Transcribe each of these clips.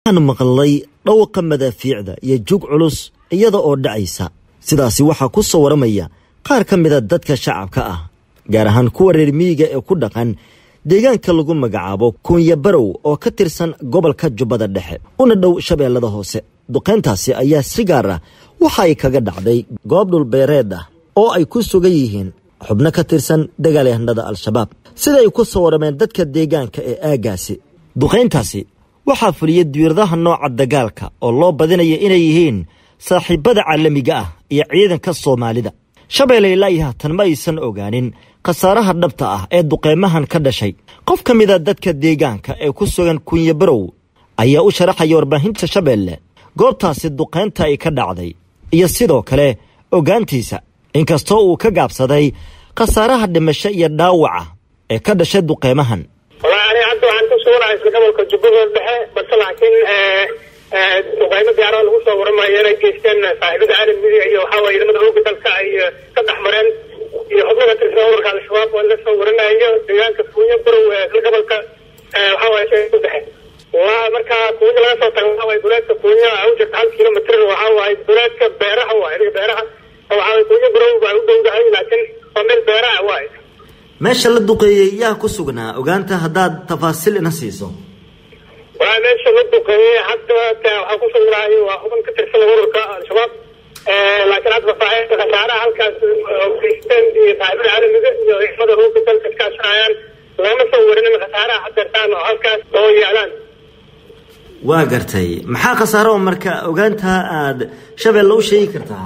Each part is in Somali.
waxaan maqlay dhawqa madaafiicda iyo jug culus iyada oo dhacaysa sidaasi waxaa ku soo waramaya qaar ka mida dadka shacabka ah gaar ahaan kuwa reer miyiga ee ku dhaqan deegaanka lagu magacaabo kunya barow oo ka tirsan gobolka jubbada dhexe una dhow shabeellada hoose duqayntaasi ayaa si gaar ah waxa ay kaga dhacday goob dhulbeereed ah oo ay ku sugan yihiin xubno ka tirsan dagaalyahanada al-shabaab sida ay ku soo warameen dadka deegaanka ee aaggaasi duqayntaasi waxaa fuliyey diiradaha nooca dagaalka oo loo badinaya inay yihiin saaxiibbada caalamiga ah iyo ciidanka soomaalida shabeelle ilaa iyo haatan ma aysan ogaanin khasaaraha dhabta ah ee duqeymahan ka dhashay qof ka mida dadka deegaanka ee ku sugan kunye barow ayaa u sharaxaya warbaahinta shabeelle goobtaasi duqaynta ay ka dhacday iyo sidoo kale ogaantiisa inkastoo uu ka gaabsaday khasaaraha dhimasho iyo dhaawaca ee ka dhashay duqeymahan walahi ani hadda waxaan ku suganahay isla gobolka jubbada dhexe balse laakiin duqeymo diyaarada lagu soo waramayo inay geysteen saaxiibada caalamiga iyo waxaa waye ciidamada ooga dalka ay ka dhex mareen iyo xubno ka tirsan ururka al-shabaab oo la soo waranayo deegaanka kuunya barow ee isla gobolka waxaa waye sheega dhexe waa marka kuunya laga soo tago waxaa waye duleedka kuunya u jirta hal kilomitr waxaa waaye duleedka beeraha waaye adiga beeraha waxaa waye kuunya barow baa u dhowdahay laakiin waa meel beeraha waaye meesha la duqeeyey yaa ku sugnaa ogaanta haddaad tafaasiil ina siiso waa meesha la duqeeyey hadda waxaa ku sugnaay waa xubin ka tirsan ururka al-shabaab laakiin hadda faafaahinta khasaaraha halkaas geysteen iyo saaxiibada caalamiga iyo ciidamada rooga dalka iskaashanayaan lagama soo warinin khasaaraha hadeertaan oo halkaas oo yaalaan waa gartay maxaa khasaaro oo marka ogaanta aad shabeelle u sheegi kartaa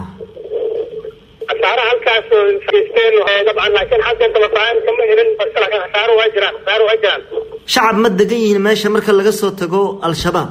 khasaaraha halkaas geysteen dabcan laakiin hadeerta faafaahin kama helin balse laakiin khasaaro waa jiraan khasaaro waa jiraan shacab ma degan yihiin meesha marka laga soo tago al-shabaab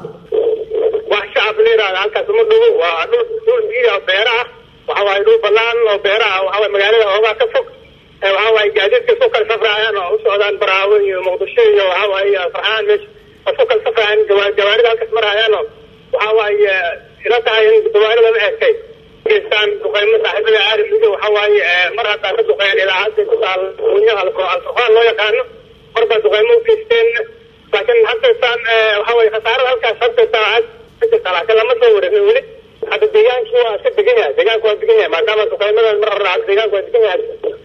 wax shacab la yidhahda halkaas uma dhowo waa dhul dhul biya beera ah waxa waaye dhul banaan oo beera ah waxa waye magaalada hoogaa ka fog waxa waaye gaadiidka soo kala safraayaan oo u socdaan baraawo iyo muqdisho iyo waxa waaye farxaan meesha oo soo kala safraayaan gawaarida halkaas marayaan oo waxa waaye ila tahay in gawaarida la eegtay geystaan duqeymo saaxiibada caalamiga waxa waaye mar haddaa ka duqeeyeen idaacadda ku taal kunyaha alfurqaan loo yaqaano marbaa duqeymo u geysteen laakiin haddeetaan waxa waye khasaarada halkaas haddeetaan ka jirta laakiin lama soo wareegin weli hadda deegaankii waa iska degan yahay deegaanku waa degan yahay maadaama duqeymadan mar hore hadda deegaanku waa degan yahay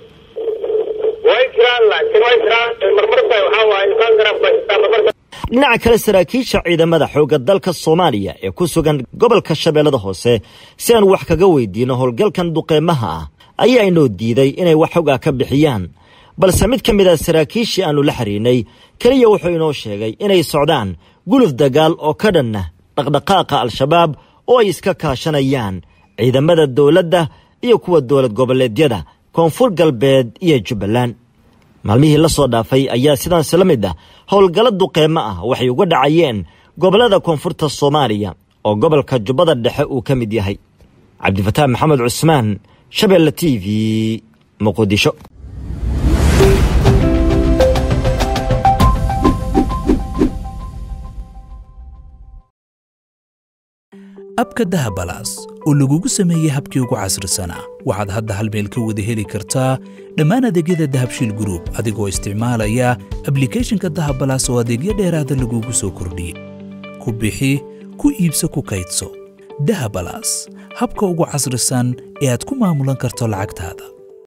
way jiraan laakiin way jiraan marmarba waxa waaye baangaraf baa jirtaa marmarba dhinaca kale saraakiisha ciidamada xoogga dalka soomaaliya ee ku sugan gobolka shabeellada hoose si aan wax kaga weydiino howlgalkan duqeymaha ah ayaa inoo diiday inay wax xogaa ka bixiyaan balse mid ka mid a saraakiishii aannu la xiriirnay keliya wuxuu inoo sheegay inay socdaan guluf dagaal oo ka dhanna dhaqdhaqaaqa al-shabaab oo ay iska kaashanayaan ciidamada dowladda iyo kuwa dowlad goboleedyada koonfur galbeed iyo jubbaland maalmihii la soo dhaafay ayaa sidaansi la mid ah howlgallo duqeymo ah waxay uga dhacayeen gobollada koonfurta soomaaliya oo gobolka jubbada dhexe uu ka mid yahay cabdifataax maxamed cusmaan shabeelle t v muqdisho abka dahabalaas oo lagugu sameeyey habkii ugu casrisanaa waxaad hadda hal meel ka wada heli kartaa dhammaan adeegyada dahabshiil gruub adigoo isticmaalaya ablikhethonka dahabalaas oo adeegyo dheeraada lagugu soo kordhiyey ku bixi ku iibso ku kaydso dahabalaas habka ugu casrisan ee aad ku maamulan karto lacagtaada